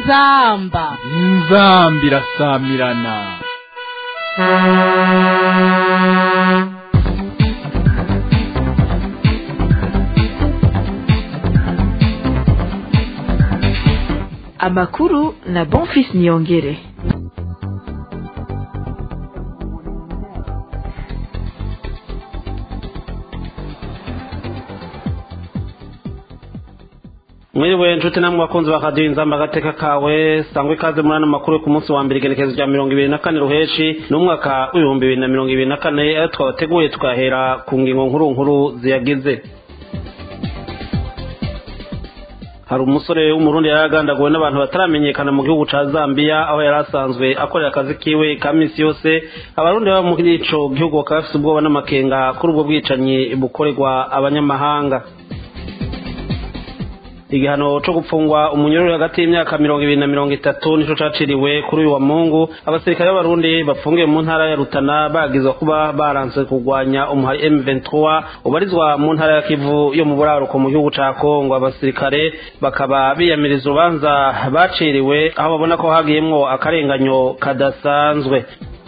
inzamba inzamba irasamirana amakuru na bonfis niyongere mwiriwe nshuti namwe bakunzi ba radiyo inzamba agateka kawe sangwa ikaze muri ano makuru yo ku munsi wa mbere igenekerezo rya mirongo ibiri na kane ruheshi n'umwaka w'ibihumbi bibiri na mirongo ibiri na kane ayo twabateguye tukahera ku ngingo nkuru nkuru ziyagize hari umusore w'umurundi yari agandaguwe n'abantu bataramenyekana mu gihugu ca zambia aho yari asanzwe akorera akazi kiwe ka misi yose abarundi baba muri ico gihugu bakaba bafise ubwoba n'amakenga kuri ubwo bwicanyi bukorerwa abanyamahanga igihano co gupfungwa umunyururu hagati y'imyaka mirongo ibiri na mirongo itatu nico caciriwe kuri uyu wa mungu abasirikare b'abarundi bafungiwe mu ntara ya rutana bagizwa kuba baranse kurwanya umuhari m23 ubarizwa mu ntara ya kivu yo mu buraruko mu gihugu ca kongo abasirikare bakaba biyamiriza urubanza baciriwe aho babona ko hagiyemwo akarenganyo kadasanzwe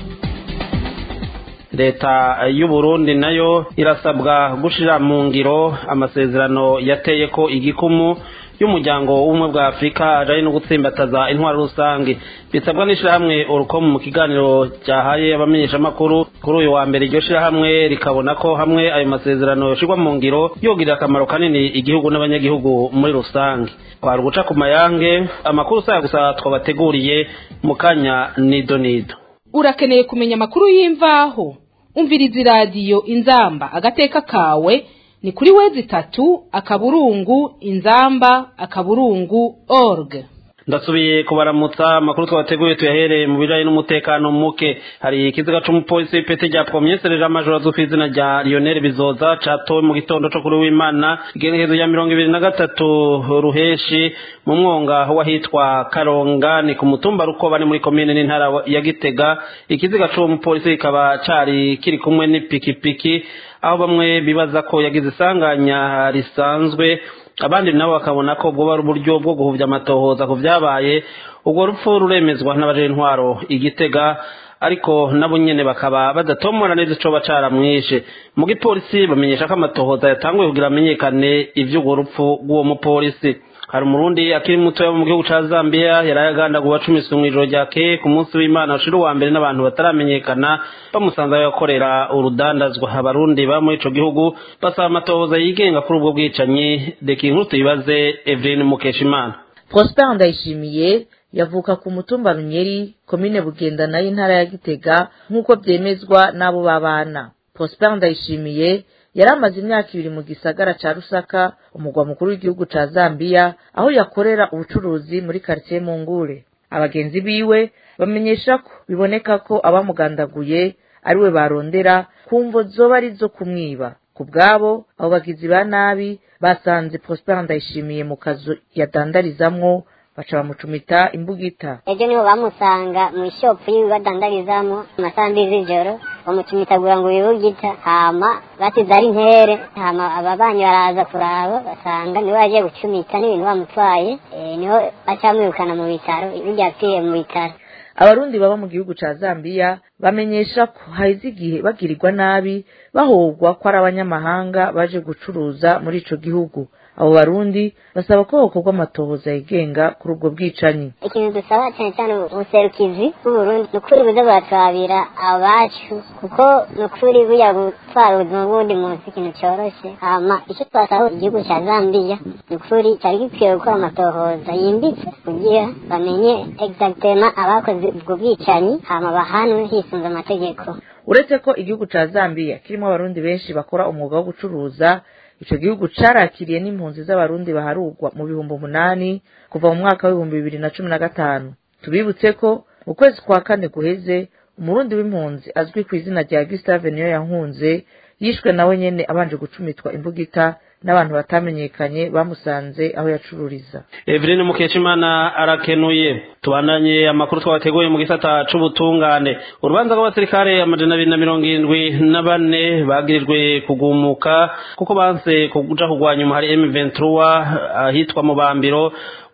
leta y'uburundi nayo irasabwa gushira mu ngiro amasezerano yateye ko igikumu y'umuryango w'ubumwe bwa afurika ajanye no gutsimbataza intwaro rusange bisabwa n'ishirahamwe urukomu mu kiganiro cyahaye abamenyeshamakuru kuri uyu wa mbere iryo shirahamwe rikabona ko hamwe ayo masezerano yoshirwa mu ngiro yogirira akamaro kanini igihugu n'abanyagihugu muri rusange kwari guca ku mayange amakuru usaya gusa twabateguriye mu kanya nido nido urakeneye kumenya amakuru y'imvaho umviriza iradiyo inzamba agateka kawe ni kuri wezi itatu akaburungu inzamba akaburungu org ndasubiye kubaramutsa amakuru twabateguye tuyahereye mu bijanye n'umutekano muke hari ikiziga c'umupolisi w'ipeti rya pomyesereje amajoro azwi ku izina rya lionel bizoza catowe mu gitondo co kuri w'imana igenekezo rya mirongo ibiri na gatatu ruheshi mu mwonga w'ahitwa karonga ni ku mutumba rukoba ni muri komine n'intara ya gitega ikiziga c'uwo mupolisi kikaba cari kiri kumwe n'ipikipiki aho bamwe bibaza ko yagize isanganya risanzwe abandi nabo bakabona ko bwoba ari uburyo bwo guhuvya amatohoza ku vyabaye ubwo rupfu ruremezwa n'abaje intwaro igitega ariko nabo nyene bakaba badatomora neza ico bacaramwishe mu gipolisi bamenyesha ko amatohoza yatanguye kugira amenyekane ivy'urwo rupfu rw'uwo mupolisi hari umurundi akiri muto mu gihugu ca zambia yari ayagandaguwe acumiswe mw'ijoro ryakeye ku munsi w'imana ushira uwa mbere n'abantu bataramenyekana bamusanze aho yakorera urudandazwa abarundi ba muri ico gihugu basaba amatohoza yigenga kuri ubwo bwicanyi reka inkuru tuyibaze evelyn mukeshimana prosper ndayishimiye yavuka ku mutumba runyeri komine bugendana y'intara ya gitega nk'uko byemezwa n'abo babana prosper ndayishimiye yari amaze imyaka ibiri mu gisagara ca rusaka umugwa mukuru w'igihugu ca zambiya aho yakorera ubucuruzi muri karitsiye mungure abagenzi biwe bamenyesha ko biboneka ko abamugandaguye ari we barondera ku mvo zoba ari zo kumwiba ku bwabo abo bagizi ba nabi basanze prosper ndayishimiye mu kazu yadandarizamwo baca bamucumita imbugita ejo niho bamusanga mu ishopu yiwe badandarizamo amasaha mbi z'ijoro bamucumitagura ngo bibugita hama basize ari ntere hama ababanyi baraza kuraba basanga niwe yagiye gucumita n'ibintu bamutwaye e, niho bacamwirukana mu bitaro birya yapfiriye mu bitaro abarundi baba mu gihugu ca zambiya bamenyesha ko haheze igihe bagirirwa nabi bahogwa ko ari abanyamahanga baje gucuruza muri ico gihugu abo barundi basaba ko hokorwa amatohoza yigenga kuri ubwo bwicanyi ikintu dusaba cyane cyane ubuserukizi bw'uburundi ni ukuri buze buratwabira abacu kuko ni ukuri buya gutwara ubuzima bw'undi munsi ikintu cyoroshe hama icyo twasaba igihugu cya zambiya ni ukuri cyari gikwiye gukora amatohoza yimbitse kugira bamenye exactement abakoze ubwo bwicanyi hama bahanwe hisunze amategeko uretse ko igihugu ca zambiya kirimo abarundi benshi bakora umwuga wo gucuruza ico gihugu carakiriye n'impunzi z'abarundi baharugwa mu bihumbi umunani kuva mu mwaka w'ibihumbi bibiri na cumi na gatanu tubibutse ko mu kwezi kwa kane guheze umurundi w'impunzi azwi ku izina rya gustave niyo yankunze yishwe nawe nyene abanje gucumitwa imbugita n'abantu batamenyekanye bamusanze aho yacururiza Evelyn Mukeshimana arakenuye tubandanye amakuru twabateguye mu gisata c'ubutungane urubanza rw'abasirikare amajana abiri na mirongo irindwi na bane bagirijwe kugumuka kuko banse kuja kugwanya umuhari M23 ahitwa mu bambiro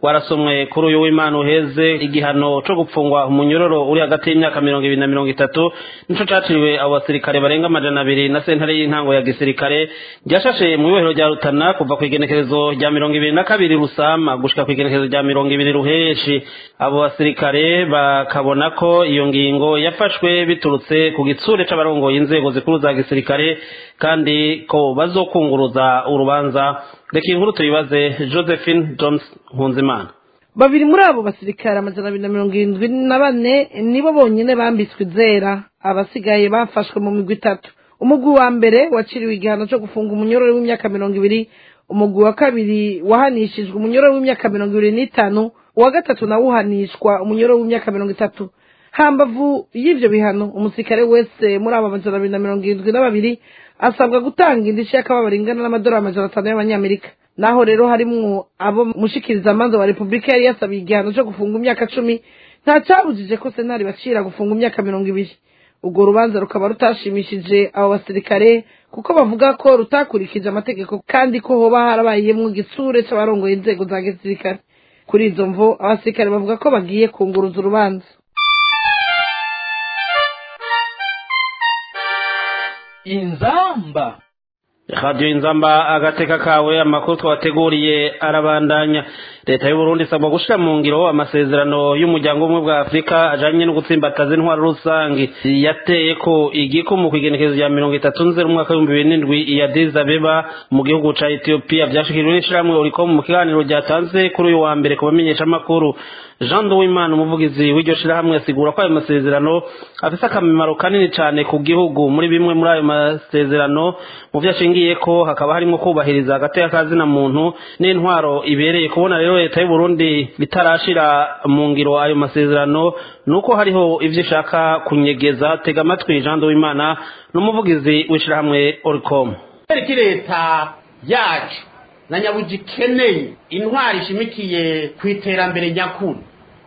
warasomwe kuri uyu w'imana uheze igihano co gupfungwa umunyororo uri hagati y'imyaka mirongo ibiri na mirongo itatu nico caciriwe abo basirikare barenga amajana abiri na sentare y'intango ya gisirikare ryashashe mu ibohero rya rutana kuva ku igenekerezo rya mirongo ibiri na kabiri rusama gushika ku igenekerezo rya mirongo ibiri ruheshi abo basirikare bakabona ko iyo ngingo yafashwe biturutse ku gitsure c'abarongoye inzego zikuru za gisirikare kandi ko bazokunguruza urubanza reka inkuru tuyibaze josephine jones nkunzimana babiri muri abo basirikare amajana abiri na mirongo irindwi na bane nibo bonyine bambitswe izera abasigaye bafashwe mu migwi itatu umugwi wa mbere waciriwe igihano cyo gufunga umunyororo w'imyaka mirongo ibiri umugwi wa kabiri wahanishijwe umunyororo w'imyaka mirongo ibiri n'itanu uwa gatatu nawo uhanishwa umunyororo w'imyaka mirongo itatu hambavu y'ivyo bihano umusirikare wese muri abo amajana abiri na mirongo irindwi na babiri asabwa gutanga indishyi y'akababaro ingana n'amadolari amajana atanu y'abanyamerika naho rero harimwo abo mushikirizamanza wa repubulika yari yasabiye igihano cyo gufunga imyaka cumi nta cyabujije ko senari bacira gufunga imyaka mirongo ibiri urwo rubanza rukaba rutashimishije abo basirikare kuko bavuga ko rutakurikije amategeko kandi ko hoba harabayemwo igitsure c'abarongoye inzego za gisirikare kuri izo mvo abasirikare bavuga ko bagiye kunguruza urubanza inzamba radiyo inzamba agateka kawe amakuru twabateguriye arabandanya leta y'uburundi isabwa gushyira mu ngiro amasezerano y'umuryango w'ubumwe bwa afurika ajanye no gutsimbataza intwaro rusange yateye ko igikumu ku igenekezo rya mirongo itatu nzero umwaka w'ibihumbi bibiri n'indwi iya Addis Abeba mu gihugu ca etiyopiya vyashikirijwe n'ishirahamwe urikomu mu kiganiro ryatanze kuri uyu wa mbere ku bamenyeshamakuru jean duwimana umuvugizi w'iryo shirahamwe asigura ko ayo masezerano afise akamaro kanini cane ku gihugu muri bimwe muri ayo masezerano mu vyo ashingiye ko hakaba harimo kubahiriza hagati y'akazina muntu n'intwaro ibereye kubona rero leta y'uburundi bitarashira mu ngiro ayo masezerano nuko hariho ivyo ishaka kunyegeza tega amatwi jean duwimana n'umuvugizi w'ishirahamwe oricom iki leta yacu na nyabuji ikeneye intwari ishimikiye ku iterambere nyakuri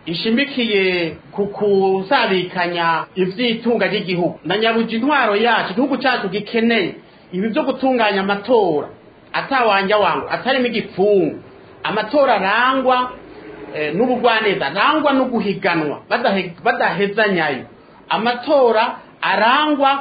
ishimikiye ku kuzabikanya ivy'itunga ry'igihugu na nyabuji intwaro yacu igihugu cyacu gikeneye ibi byo gutunganya amatora atawanja wangu atarimo igipfungu amatora arangwa eh, n'ubugwaneza arangwa no guhiganwa badahe- badahezanyayo amatora arangwa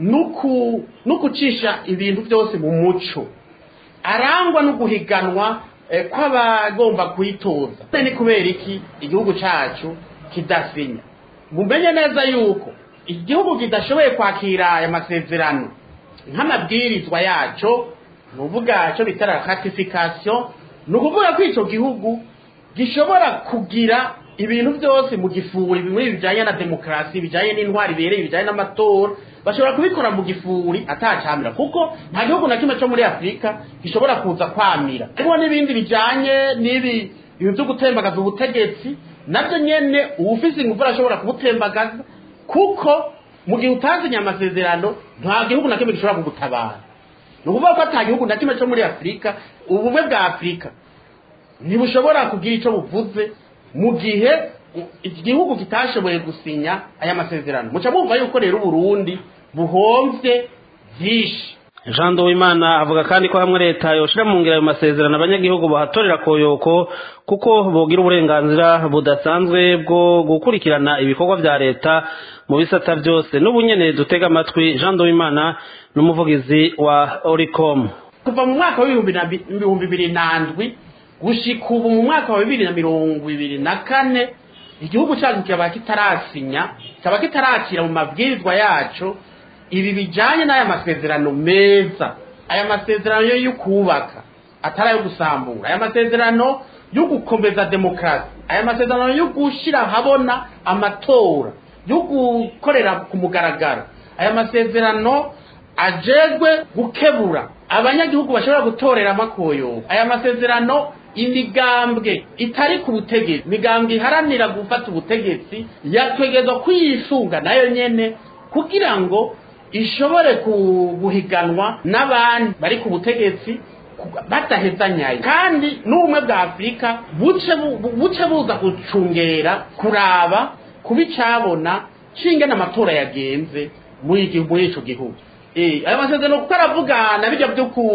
nuku nukucisha ibintu byose mu muco arangwa no guhiganwa eh, kw'abagomba kuyitoza ni kubera iki igihugu cacu kidasinya mumenye neza yuko igihugu kidashoboye kwakira aya masezerano nk'amabwirizwa yaco ni uvuga cyo bita ratification ni ukuvuga ko ico gihugu gishobora kugira ibintu byose mu gifuri bimwe bijanye na demokarasi bijanye n'intwari ibereye bijanye n'amatora bashobora kubikora mu gifuri atacamira kuko nta gihugu na kimwe cyo muri afurika gishobora kuza kwamira hariho n'ibindi bijanye n'ibi ibintu byo gutembagaza ubutegetsi nabyo nyene uwufise ingufu arashobora kubutembagaza kuko mu gihe utazinya amasezerano nta gihugu na kimwe gishobora kugutabara ni ukuvuga ko ata gihugu na kimwe cyo muri afurika ubumwe bwa afurika ntibushobora kugira icyo buvuze mu gihe iki gihugu kitashoboye gusinya aya masezerano muca mwumva yuko rero uburundi buhomvye vyinshi jean duwimana avuga kandi ko hamwe leta yoshira mu ngiro ayo masezerano abanyagihugu bahatorera koyoko kuko bogira uburenganzira budasanzwe bwo gukurikirana ibikorwa vya leta mu bisata vyose n'ubu nyene dutega amatwi jean duwimana n'umuvugizi wa oricom kuva mu mwaka w'ibihumbi na bi- ibihumbi bibiri na ndwi gushika ubu mu mwaka wa bibiri na mirongo ibiri na kane igihugu cyacu kikaba kitarasinya kikaba kitarakira mu mabwirizwa yaco ibi bijanye n'aya masezerano meza aya masezerano yo kubaka atari ayo gusambura aya masezerano yo gukomeza demokarasi aya masezerano yo gushyira ahabona amatora yo gukorera ku mugaragaro aya masezerano ajejwe gukebura abanyagihugu bashobora gutorera amakoyo aya masezerano imigambwe itari ku butegetsi imigambwe iharanira gufata ubutegetsi yategerezwa kwiyisunga nayo nyene kugira ngo ishobore ku- guhiganwa n'abandi bari ku butegetsi ku- badahezanyaye kandi n'ubumwe bwa afurika buce bu- bu- buce buza gucungera kuraba kuba icabona cinge n'amatora yagenze muri iki- muri ico gihugu Eh, aya masezerano kuko aravuga na bijya byo ku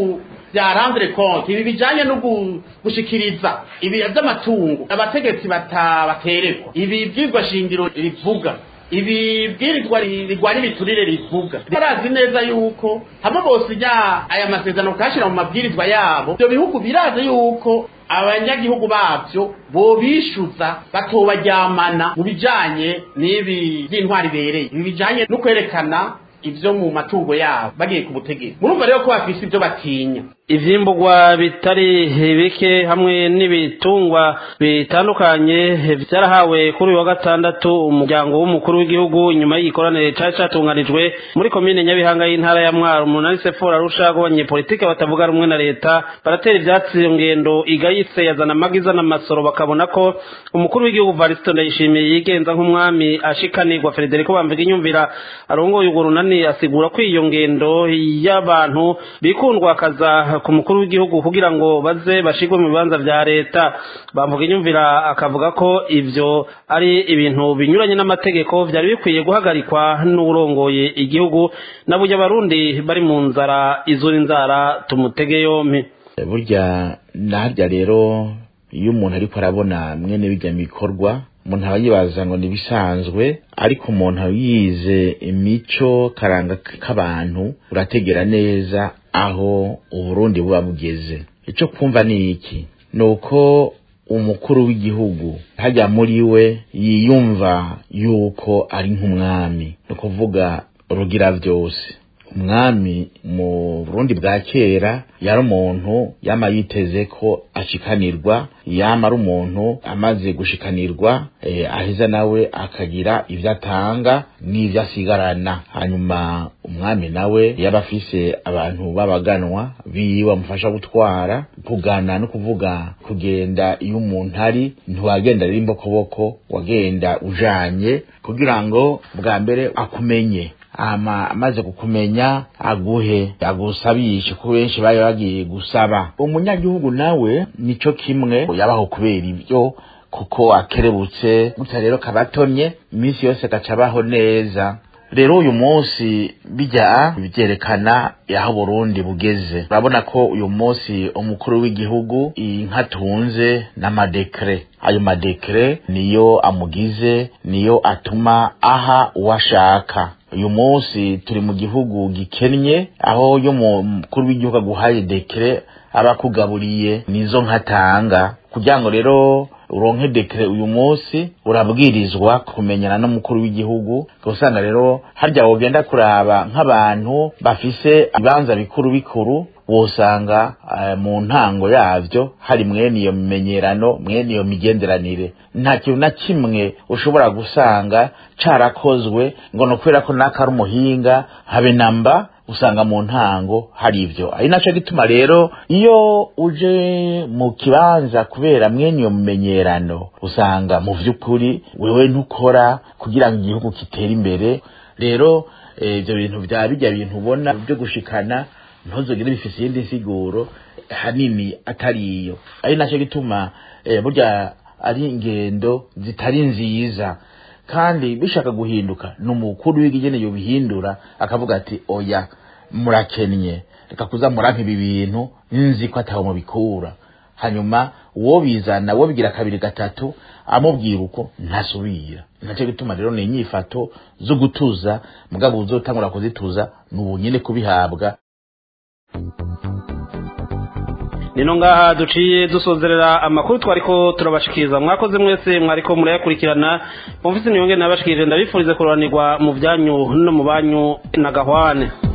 bya rendre compte ibi bijanye no gu- gushikiriza ibi by'amatungo abategetsi batabatererwa ibi byigwa shingiro rivuga ibi bwirizwa ri- rigwara ibiturire rivuga barazi neza yuko hamwe bose nya aya masezerano kashira mu mabwirizwa yabo ibyo bihugu birazi yuko abanyagihugu babyo bobishuza batobaryamana mu bijanye n'ibi by'intwari bereye ibi bijanye no kwerekana ivyo mu matungo yabo bagiye ku butegetsi murumva rero ko bafise ivyo batinya ivyimburwa bitari bike hamwe n'ibitungwa bitandukanye vyarahawe kuri uyu wa gatandatu umuryango w'umukuru w'igihugu nyuma y'igikoranire cari catunganijwe muri komine nyabihanga y'intara ya mwaro umunani sefora arusha ko abanyepolitike batavuga rumwe na leta baratera ivyatsi iyo ngendo igayitse yazana amagiza n'amasoro bakabona ko umukuru w'igihugu varisito ndayishimiye yigenza nk'umwami ashikanirwa frederico bamvuga inyumvira arongoye urwo runani asigura ko iyo ngendo y'abantu bikundwa akaza ku mukuru w'igihugu kugira ngo baze bashigwe mu bibanza vya leta bamvuga inyumvira akavuga ko ivyo ari ibintu binyuranye n'amategeko vyari bikwiye guhagarikwa n'uwurongoye igihugu na burya abarundi bari mu nzara izura inzara tumutege yompi burya narya rero iyo umuntu ariko arabona mwene bijya bikorwa umuntu aba yibaza ngo nibisanzwe ariko umuntu yize imico karanga k'abantu urategera neza aho uburundi buba bugeze icyo kumva ni iki ni uko umukuru w'igihugu hajya muri we yiyumva yuko ari nk'umwami ni ukuvuga rugira byose umwami mu burundi bwa kera yari umuntu yama yiteze ko ashikanirwa yama ari umuntu amaze gushikanirwa eh, aheza nawe akagira ibyo atanga n'ibyo asigarana hanyuma umwami nawe yaba afise abantu b'abaganwa biwe bamufasha gutwara kugana no kuvuga kugenda iyo umuntu ari ntiwagenda rero imbokoboko wagenda ujanye kugira ngo bwa mbere akumenye ama amaze kukumenya aguhe agusabishe ko benshi bari bagiye gusaba umunyagihugu nawe nico kimwe yabaho kubera ibyo kuko akerebutse gutya rero kabatonye iminsi yose gaca abaho neza rero uyu munsi bijya byerekana aho Burundi bugeze urabona ko uyu munsi umukuru w'igihugu inka tunze n'amadekre ayo madekre niyo amugize niyo atuma aha uwashaka uyu munsi turi mu gihugu gikennye aho yo mukuru w'igihugu aguhaye dekre aba akugaburiye nizo nkatanga kugira ngo rero uronke dekre uyu munsi urabwirizwa kumenyana n'umukuru w'igihugu usanga rero harya wogenda kuraba nk'abantu bafise ibibanza bikuru bikuru wosanga uh, mu ntango yavyo hari mwene iyo mimenyerano mwene iyo migenderanire nta kintu na kimwe ushobora gusanga carakozwe ngo no kubera ko naka ari umuhinga habe namba usanga mu ntango hari ivyo ari naco gituma rero iyo uje mu kibanza kubera mwene iyo mumenyerano usanga mu vy'ukuri wewe ntukora kugira ngo igihugu kitere imbere rero ivyo bintu vya bijya bintu ubona byo gushikana ntuzogere bifise iyindi nsiguro hanini atari iyo ari naco gituma eh, burya ari ingendo zitari nziza kandi bishaka guhinduka ni umukuru w'igigene yobihindura akavuga ati oya murakennye reka kuza murampa ibi bintu nzi ko ataho mubikura hanyuma uwo bizana uwo bigira kabiri gatatu amubwira uko ntasubira nacyo gituma rero ni inyifato zo gutuza mugabo uzotangura kuzituza ni ubunyene kubihabwa nino ngaha duciye dusozerera amakuru twariko turabashikiriza mwakoze mwese mwariko murayakurikirana mufise niyonge nabashikirije ndabifurize kuroranirwa mu byanyu no mu banyu na gahwane